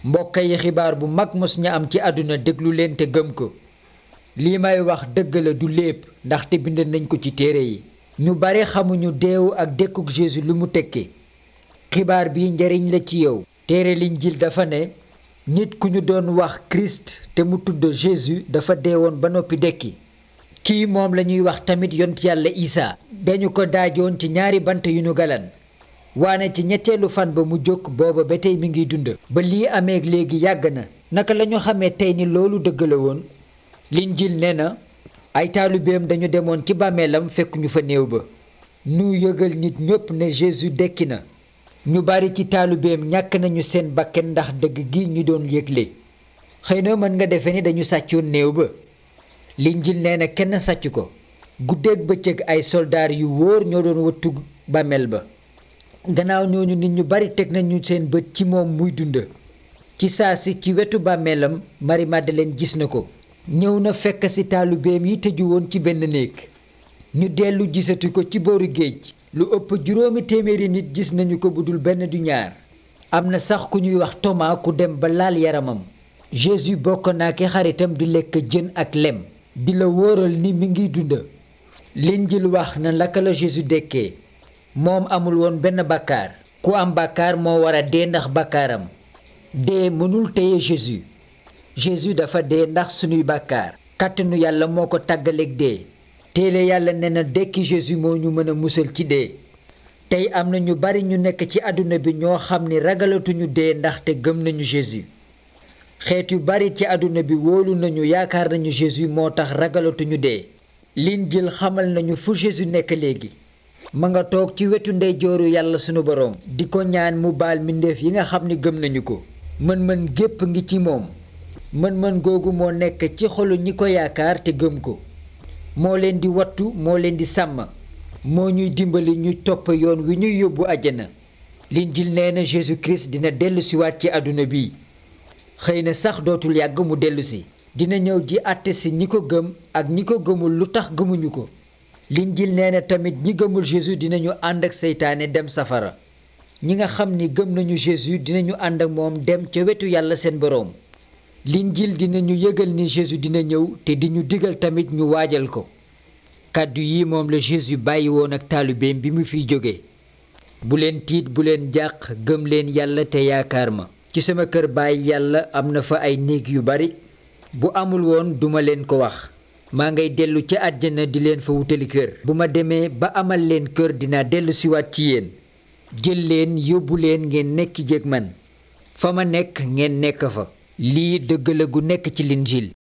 mbokk yi xibaar bu mag mos ñu am ci àdduna déglu leen te gëm ko lii may wax dëgg la du lépp ndaxte bind nañ ko ci téere yi ñu bare xamuñu deewu ak dekkuk Jésus lu mu tekki xibaar bi njariñ la ci yow téere Linjiil dafa ne nit ku ñu doon wax Christ te mu tudd Jésus dafa deewoon ba noppi dekki kii moom la ñuy wax tamit yont yàlla Isaa dañu ko daajoon ci ñaari bant yu ñu galan waane ci ñetteelu fan ba mu jóg booba ba tey mi ngi dund ba lii amee léegi yàgg na naka lañu xamee tey ni loolu dëgg la woon Linjiil nee na ay taalibeem dañu demoon ci bàmmeelam fekk ñu fa néew ba nu yëgal nit ñépp ne Jésus dekki na ñu bari ci taalibeem ñàkk nañu seen bakken ndax dëgg gi ñu doon yëgle xëy na mën nga defe ni dañu sàccoon néew ba Linjiil nee na kenn sàcc ko guddeeg bëccëg ay soldaar yu wóor ñoo doon wëttu bàmmeel ba gannaaw ñooñu nit ñu bari teg nañu seen bët ci moom muy dund ci saa si ci wetu bàmmeelam Marie Madeleine gis na ko ñëw na fekk ci taalibeem yi tëju woon ci benn néeg ñu dellu gisatu ko ci booru géej lu ëpp juróomi téeméeri nit gis nañu ko bu dul benn du ñaar am na sax ku ñuy wax Thomas ku dem ba laal yaramam Jésus bokk naa ki xaritam di lekk jën ak lem di la wóoral ni mi ngi dund Linjiil wax na laka la Jésus dekkee moom amul woon benn bàkkaar ku am bàkkaar moo war a dee ndax bàkkaaram dee mënul téye Jésus Jésus dafa dee ndax sunuy bàkkaar kàttanu yàlla moo ko tàggaleeg dee téele yàlla ne na dekki Jésus moo ñu mën a musal ci dee tey am na ñu bari ñu nekk ci àdduna bi ñoo xam ni ragalatuñu dee ndaxte gëm nañu Jésus xeet yu bari ci àdduna bi wóolu nañu yaakaar nañu Jésus moo tax ragalatuñu dee Linjiil xamal nañu fu Jésus nekk léegi ma nga toog ci wetu ndeyjooru yàlla sunu boroom di ko ñaan mu baal mbindeef yi nga xam ni gëm nañu ko mën-mën gépp ngi ci moom mën-mën googu moo nekk ci xolu ñi ko yaakaar te gëm ko moo leen di wattu moo leen di sàmm moo ñuy dimbali ñu topp yoon wi ñuy yóbbu àjjana Linjiil nee na Jésus Christ dina dellusiwaat ci àdduna bi xëy na sax dootul yàgg mu dellusi dina ñëw di àtte si ñi ko gëm ak ñi ko gëmul lu tax gëmuñu ko Linjiil nee na tamit ñi gëmul Jésus dinañu ànd ak seytaane dem safara ñi nga xam ni gëm nañu Jésus dinañu ànd ak moom dem ca wetu yàlla seen boroom Linjiil dinañu yëgal ni Jésus dina ñëw te di ñu digal tamit ñu waajal ko kàddu yi moom la Jésus bàyyi woon ak taalibeem bi mu fiy jóge bu leen tiit bu leen jàq gëm leen yàlla te yaakaar ma ci sama kër baay yàlla am na fa ay néeg yu bari bu amul woon duma leen ko wax maa ngay dellu ca àjjana di leen fa wutali kër bu ma demee ba amal leen kër dinaa dellu siwaat ci yéen jël leen yóbbu leen ngeen nekk jéeg man fa ma nekk ngeen nekk fa lii dëgg la gu nekk ci Linjiil